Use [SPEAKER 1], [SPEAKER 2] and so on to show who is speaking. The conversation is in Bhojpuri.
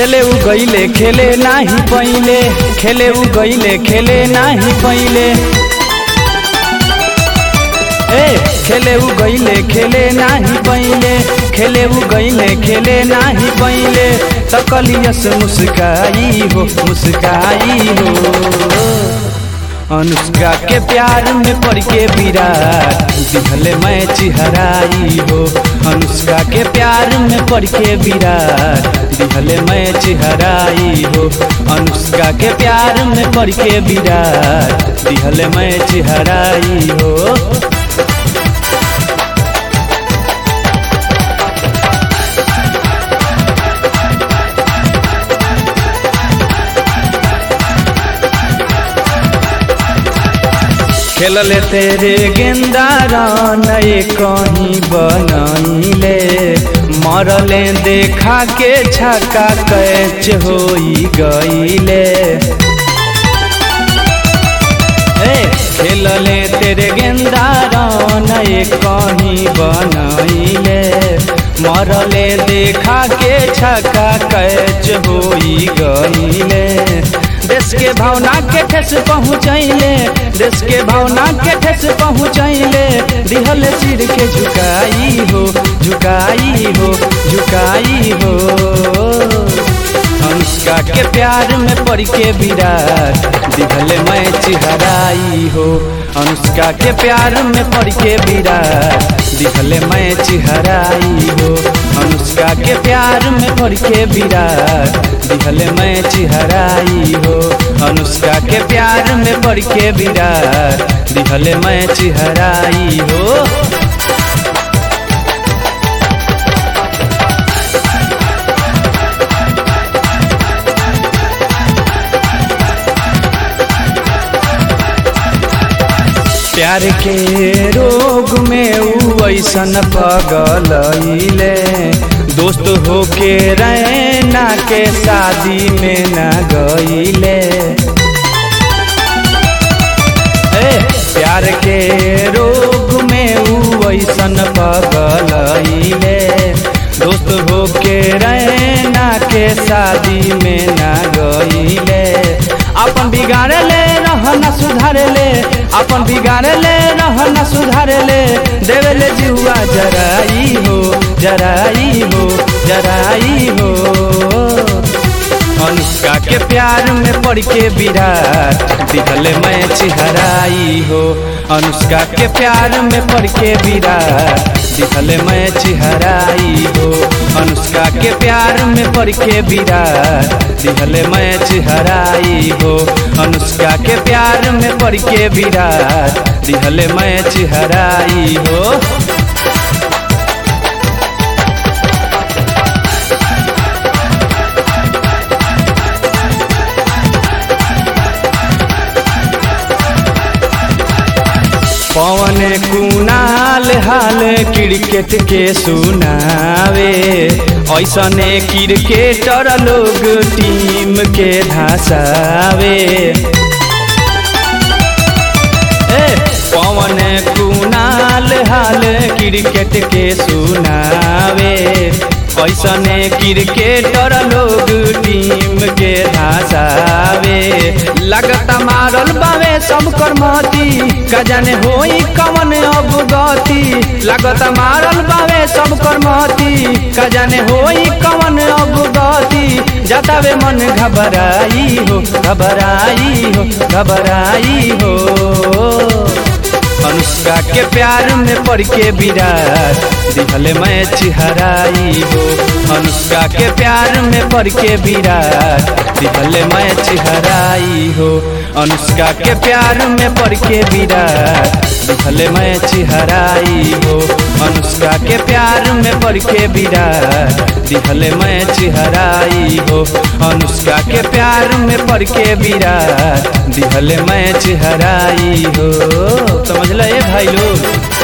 [SPEAKER 1] खेले उ गईले खेले नाही पहिले खेले उ गईले खेले नाही पहिले ए खेले उ गईले खेले नाही पहिले खेले उ गईले खेले नाही पहिले तकलियस मुस्काई हो मुस्काई हो अनुष्का के प्यार में पड़ के विराट दिखले मैं चिहराई हो अनुष्का के प्यार में पड़ के विराट दिखले मैं चिहराई हो अनुष्का के प्यार में पड़ के विराट दिखले मैं चिहराई हो खेलले तेरे गेंदा नए कहीं बनैले मरले देखा के छक्का कैच होई गईले ए खेलले तेरे गेंदा नए कहीं बनैले मरले देखा के छक्का कैच होई गईले देश के भावना के ठेस पहुँचैले देश के भावना के ठेस पहुँचैले दिहल सिर के झुकाई हो झुकाई हो झुकाई हो अनुष्का के प्यार में पड़ के विराट दिहल मैं चिहराई हो अनुष्का के प्यार में पड़ के विराट दिहल मैं चिहराई हो अनुष्का के प्यार में पड़ के विराट दिहल मैं चिहराई हो अनुष्का के प्यार में पड़ के विराट दिहल मैं चिहराई हो प्यार के रोग में ऊ ऐसन पगलैले दोस्त होके रैना के शादी में न गईले प्यार के रोग में ऊ ऐसन पगलैले दोस्त होके रैना के शादी में न गईले अपन बिगाड़े ले रहना सुधारे ले अपन बिगाड़े ले रहना सुधारे ले देवे ले जुआ जराई हो जराई हो जराई हो अनुष्का के प्यार में पड़ के विराट दिखले मैं चिहराई हो अनुष्का के प्यार में पड़ के विराट दिखले मैं चिहराई हो अनुष्का के प्यार में पड़ के विराट दिखले मैं चिहराई हो अनुष्का के प्यार में पड़ के विराट दिखले मैं चिहराई हो पवन कुनाल हाल क्रिकेट के सुनावे ऐसने क्रिकेटर लोग टीम के धसावे पवन कुनाल हाल क्रिकेट के सुनावे ऐसने क्रिकेटर लोग टीम के धसावे लगता मारल बावे सब करमती का जाने होई कवन अब गति लगता मारल बावे सब करमती का जाने होई कवन अब गति जतावे मन घबराई हो घबराई हो घबराई हो अनुष्का के प्यार में पड़ के विराट दिखले मैं चिहराई हो अनुष्का के प्यार में पड़ के विराट दिखले मैं चिहराई हो अनुष्का के प्यार में पड़ के विराट दिखले मैं चिहराई हो अनुष्का के प्यार में पड़ के विराट दिखले मैं चिहराई हो अनुष्का के प्यार में पड़ के विराट दिखले मैं चिहराई हो समझ ले भाई लोग